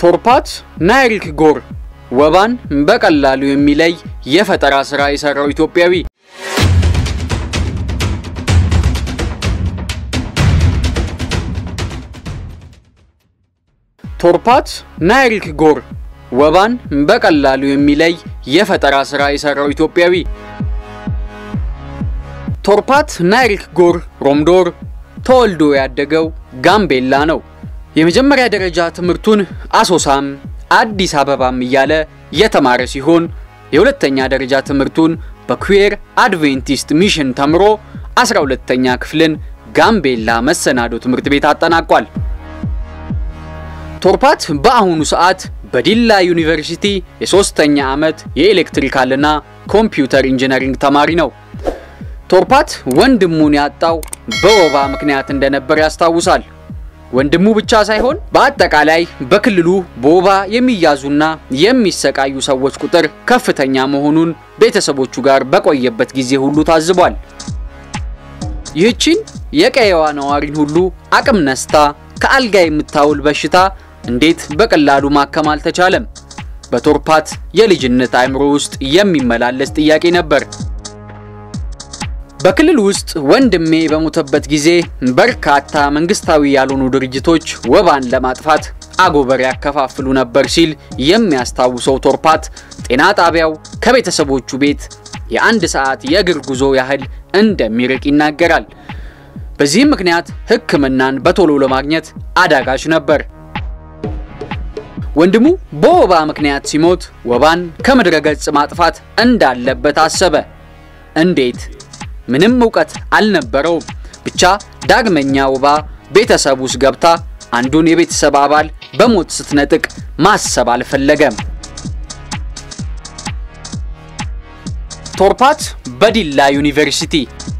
ቶርፓት ናይሪክ ጎር ወባን በቀላሉ የሚለይ የፈጠራ ስራ የሰራው ኢትዮጵያዊ ቶርፓት ናይሪክ ጎር ወባን በቀላሉ የሚለይ የፈጠራ ስራ የሰራው ኢትዮጵያዊ ቶርፓት ናይሪክ ጎር ሮምዶር ተወልዶ ያደገው ጋምቤላ ነው። የመጀመሪያ ደረጃ ትምህርቱን አሶሳም አዲስ አበባም እያለ የተማረ ሲሆን የሁለተኛ ደረጃ ትምህርቱን በኩዌር አድቬንቲስት ሚሽን ተምሮ 12ተኛ ክፍልን ጋምቤላ መሰናዶ ትምህርት ቤት አጠናቋል። ቶርፓት በአሁኑ ሰዓት በዲላ ዩኒቨርሲቲ የሶስተኛ ዓመት የኤሌክትሪካልና ኮምፒውተር ኢንጂነሪንግ ተማሪ ነው። ቶርፓት ወንድሙን ያጣው በወባ ምክንያት እንደነበር ያስታውሳል። ወንድሙ ብቻ ሳይሆን በአጠቃላይ በክልሉ በወባ የሚያዙና የሚሰቃዩ ሰዎች ቁጥር ከፍተኛ መሆኑን ቤተሰቦቹ ጋር በቆየበት ጊዜ ሁሉ ታዝቧል። ይህችን የቀየዋ ነዋሪን ሁሉ አቅም ነስታ ከአልጋ የምታውል በሽታ እንዴት በቀላሉ ማከም አልተቻለም? በቶርፓት የልጅነት አእምሮ ውስጥ የሚመላለስ ጥያቄ ነበር። በክልል ውስጥ ወንድሜ በሞተበት ጊዜ በርካታ መንግስታዊ ያልሆኑ ድርጅቶች ወባን ለማጥፋት አጎበር ያከፋፍሉ ነበር ሲል የሚያስታውሰው ቶርፓት ጤና ጣቢያው ከቤተሰቦቹ ቤት የአንድ ሰዓት የእግር ጉዞ ያህል እንደሚርቅ ይናገራል። በዚህም ምክንያት ሕክምናን በቶሎ ለማግኘት አዳጋች ነበር። ወንድሙ በወባ ምክንያት ሲሞት ወባን ከምድረ ገጽ ማጥፋት እንዳለበት አሰበ። እንዴት? ምንም እውቀት አልነበረውም። ብቻ ዳግመኛ ወባ ቤተሰብ ውስጥ ገብታ አንዱን የቤተሰብ አባል በሞት ስትነጥቅ ማሰብ አልፈለገም። ቶርፓት በዲላ ዩኒቨርሲቲ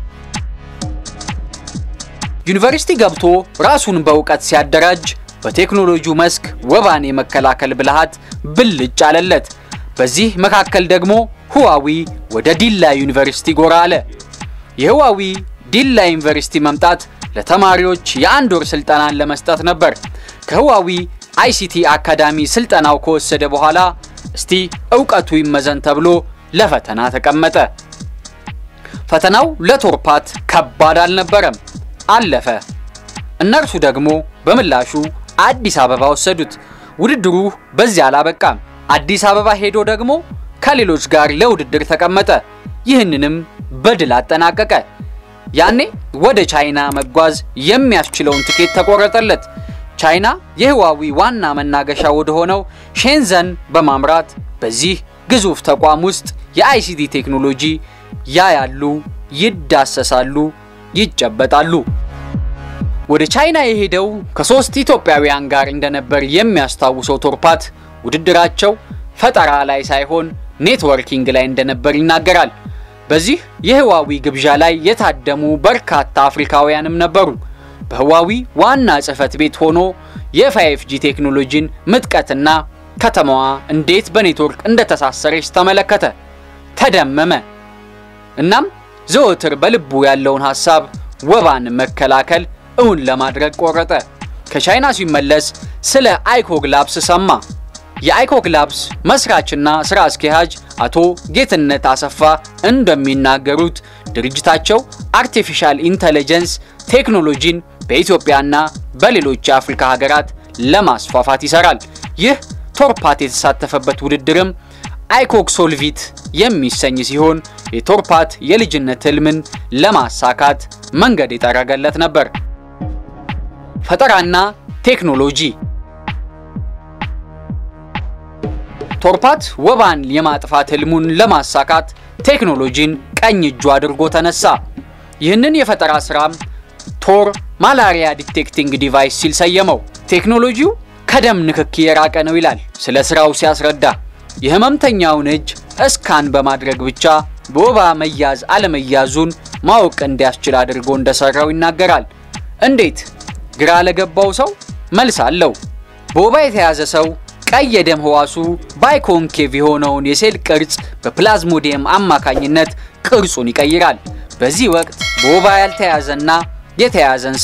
ዩኒቨርሲቲ ገብቶ ራሱን በእውቀት ሲያደራጅ በቴክኖሎጂው መስክ ወባን የመከላከል ብልሃት ብልጭ አለለት። በዚህ መካከል ደግሞ ህዋዊ ወደ ዲላ ዩኒቨርሲቲ ጎራ አለ። የህዋዊ ዲላ ዩኒቨርሲቲ መምጣት ለተማሪዎች የአንድ ወር ስልጠናን ለመስጠት ነበር። ከህዋዊ አይሲቲ አካዳሚ ስልጠናው ከወሰደ በኋላ እስቲ እውቀቱ ይመዘን ተብሎ ለፈተና ተቀመጠ። ፈተናው ለቶርፓት ከባድ አልነበረም፣ አለፈ። እነርሱ ደግሞ በምላሹ አዲስ አበባ ወሰዱት። ውድድሩ በዚያ አላበቃም። አዲስ አበባ ሄዶ ደግሞ ከሌሎች ጋር ለውድድር ተቀመጠ። ይህንንም በድል አጠናቀቀ። ያኔ ወደ ቻይና መጓዝ የሚያስችለውን ትኬት ተቆረጠለት። ቻይና የህዋዊ ዋና መናገሻ ወደ ሆነው ሼንዘን በማምራት በዚህ ግዙፍ ተቋም ውስጥ የአይሲቲ ቴክኖሎጂ ያያሉ፣ ይዳሰሳሉ፣ ይጨበጣሉ። ወደ ቻይና የሄደው ከሶስት ኢትዮጵያውያን ጋር እንደነበር የሚያስታውሰው ቶርፓት ውድድራቸው ፈጠራ ላይ ሳይሆን ኔትወርኪንግ ላይ እንደነበር ይናገራል። በዚህ የህዋዊ ግብዣ ላይ የታደሙ በርካታ አፍሪካውያንም ነበሩ። በህዋዊ ዋና ጽህፈት ቤት ሆኖ የፋይፍ ጂ ቴክኖሎጂን ምጥቀትና ከተማዋ እንዴት በኔትወርክ እንደተሳሰረች ተመለከተ፣ ተደመመ። እናም ዘወትር በልቡ ያለውን ሐሳብ ወባን መከላከል እውን ለማድረግ ቆረጠ። ከቻይና ሲመለስ ስለ አይኮግላብስ ሰማ። የአይኮግላብስ መስራችና ስራ አስኪያጅ አቶ ጌትነት አሰፋ እንደሚናገሩት ድርጅታቸው አርቲፊሻል ኢንተለጀንስ ቴክኖሎጂን በኢትዮጵያና በሌሎች የአፍሪካ ሀገራት ለማስፋፋት ይሰራል። ይህ ቶርፓት የተሳተፈበት ውድድርም አይኮክ ሶልቪት የሚሰኝ ሲሆን የቶርፓት የልጅነት ህልምን ለማሳካት መንገድ የጠረገለት ነበር። ፈጠራና ቴክኖሎጂ ቶርፓት ወባን የማጥፋት ህልሙን ለማሳካት ቴክኖሎጂን ቀኝ እጁ አድርጎ ተነሳ። ይህንን የፈጠራ ስራም ቶር ማላሪያ ዲቴክቲንግ ዲቫይስ ሲል ሰየመው። ቴክኖሎጂው ከደም ንክኪ የራቀ ነው ይላል ስለ ስራው ሲያስረዳ። የህመምተኛውን እጅ እስካን በማድረግ ብቻ በወባ መያዝ አለመያዙን ማወቅ እንዲያስችል አድርጎ እንደሰራው ይናገራል። እንዴት? ግራ ለገባው ሰው መልስ አለው። በወባ የተያዘ ሰው ቀይ የደም ህዋሱ ባይኮንኬቭ የሆነውን የሴል ቅርጽ በፕላዝሞዲየም አማካኝነት ቅርጹን ይቀይራል። በዚህ ወቅት በወባ ያልተያዘና የተያዘን ሰው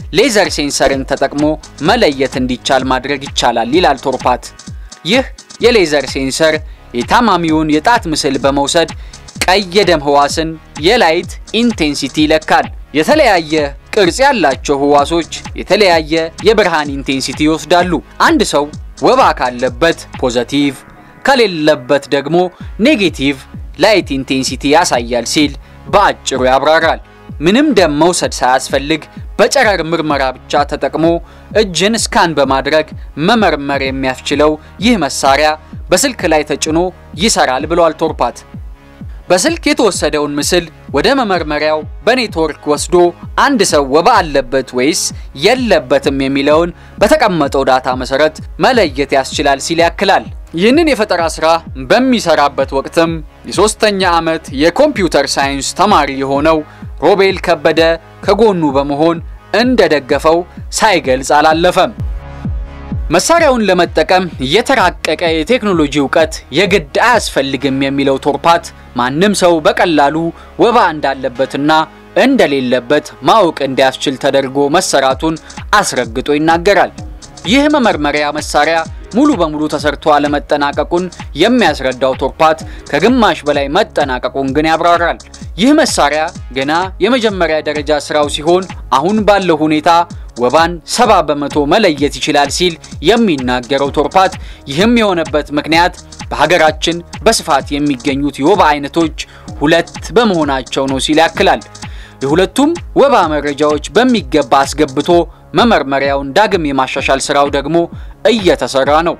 ሌዘር ሴንሰርን ተጠቅሞ መለየት እንዲቻል ማድረግ ይቻላል ይላል ቶርፓት። ይህ የሌዘር ሴንሰር የታማሚውን የጣት ምስል በመውሰድ ቀይ የደም ህዋስን የላይት ኢንቴንሲቲ ይለካል። የተለያየ ቅርጽ ያላቸው ህዋሶች የተለያየ የብርሃን ኢንቴንሲቲ ይወስዳሉ። አንድ ሰው ወባ ካለበት ፖዘቲቭ፣ ከሌለበት ደግሞ ኔጌቲቭ ላይት ኢንቴንሲቲ ያሳያል ሲል በአጭሩ ያብራራል። ምንም ደም መውሰድ ሳያስፈልግ በጨረር ምርመራ ብቻ ተጠቅሞ እጅን ስካን በማድረግ መመርመር የሚያስችለው ይህ መሳሪያ በስልክ ላይ ተጭኖ ይሰራል ብሏል ቶርፓት። በስልክ የተወሰደውን ምስል ወደ መመርመሪያው በኔትወርክ ወስዶ አንድ ሰው ወባ አለበት ወይስ የለበትም የሚለውን በተቀመጠው ዳታ መሰረት መለየት ያስችላል ሲል ያክላል። ይህንን የፈጠራ ስራ በሚሰራበት ወቅትም የሶስተኛ ዓመት የኮምፒውተር ሳይንስ ተማሪ የሆነው ሮቤል ከበደ ከጎኑ በመሆን እንደደገፈው ሳይገልጽ አላለፈም። መሳሪያውን ለመጠቀም የተራቀቀ የቴክኖሎጂ እውቀት የግድ አያስፈልግም የሚለው ቶርፓት ማንም ሰው በቀላሉ ወባ እንዳለበትና እንደሌለበት ማወቅ እንዲያስችል ተደርጎ መሰራቱን አስረግጦ ይናገራል። ይህ መመርመሪያ መሳሪያ ሙሉ በሙሉ ተሰርቶ አለመጠናቀቁን የሚያስረዳው ቶርፓት ከግማሽ በላይ መጠናቀቁን ግን ያብራራል። ይህ መሳሪያ ገና የመጀመሪያ ደረጃ ስራው ሲሆን አሁን ባለው ሁኔታ ወባን ሰባ በመቶ መለየት ይችላል ሲል የሚናገረው ቶርፓት ይህም የሆነበት ምክንያት በሀገራችን በስፋት የሚገኙት የወባ አይነቶች ሁለት በመሆናቸው ነው ሲል ያክላል። የሁለቱም ወባ መረጃዎች በሚገባ አስገብቶ መመርመሪያውን ዳግም የማሻሻል ስራው ደግሞ እየተሰራ ነው።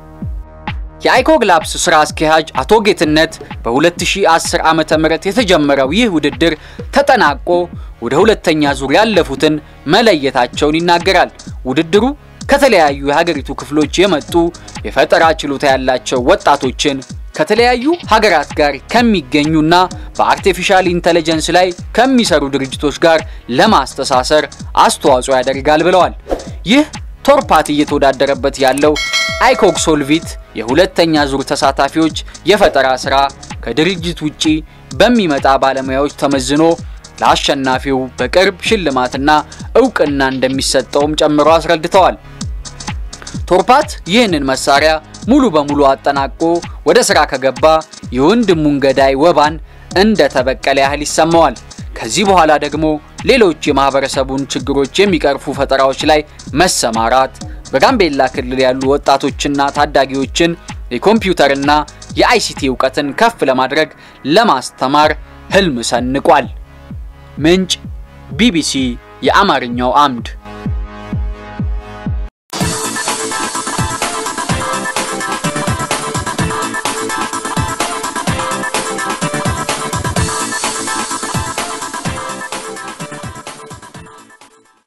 የአይኮግላፕስ ስራ አስኪያጅ አቶ ጌትነት በ2010 ዓ.ም የተጀመረው ይህ ውድድር ተጠናቆ ወደ ሁለተኛ ዙር ያለፉትን መለየታቸውን ይናገራል። ውድድሩ ከተለያዩ የሀገሪቱ ክፍሎች የመጡ የፈጠራ ችሎታ ያላቸው ወጣቶችን ከተለያዩ ሀገራት ጋር ከሚገኙና በአርቲፊሻል ኢንተለጀንስ ላይ ከሚሰሩ ድርጅቶች ጋር ለማስተሳሰር አስተዋጽኦ ያደርጋል ብለዋል። ይህ ቶርፓት እየተወዳደረበት ያለው አይኮግ ሶልቪት የሁለተኛ ዙር ተሳታፊዎች የፈጠራ ስራ ከድርጅት ውጪ በሚመጣ ባለሙያዎች ተመዝኖ ለአሸናፊው በቅርብ ሽልማትና እውቅና እንደሚሰጠውም ጨምሮ አስረድተዋል። ቶርፓት ይህንን መሳሪያ ሙሉ በሙሉ አጠናቆ ወደ ስራ ከገባ የወንድሙን ገዳይ ወባን እንደ ተበቀለ ያህል ይሰማዋል። ከዚህ በኋላ ደግሞ ሌሎች የማህበረሰቡን ችግሮች የሚቀርፉ ፈጠራዎች ላይ መሰማራት በጋምቤላ ክልል ያሉ ወጣቶችና ታዳጊዎችን የኮምፒውተርና የአይሲቲ እውቀትን ከፍ ለማድረግ ለማስተማር ህልም ሰንቋል። ምንጭ ቢቢሲ የአማርኛው አምድ